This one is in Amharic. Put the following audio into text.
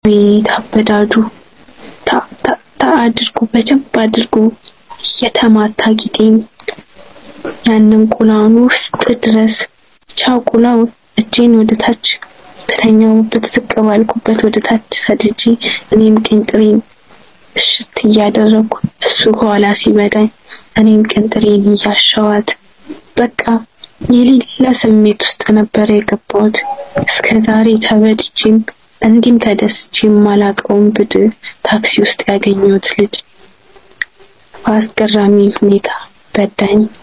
ቤት አበዳዱ ታ አድርጎ በደንብ አድርጎ እየተማታ ጊጤም ያንን ቁላውን ውስጥ ድረስ ቻው ቁላው እጄን ወደ ታች በተኛውበት ዝቅ ባልኩበት ወደ ታች ሰድጄ እኔም ቅንጥሬን እሽት እያደረኩ እሱ ከኋላ ሲበዳኝ እኔም ቅንጥሬን እያሸዋት በቃ የሌለ ስሜት ውስጥ ነበር የገባሁት። እስከ ዛሬ ተበድቼም እንዲህም ተደስቼም ማላቀውን ብድ ታክሲ ውስጥ ያገኘሁት ልጅ በአስገራሚ ሁኔታ በዳኝ።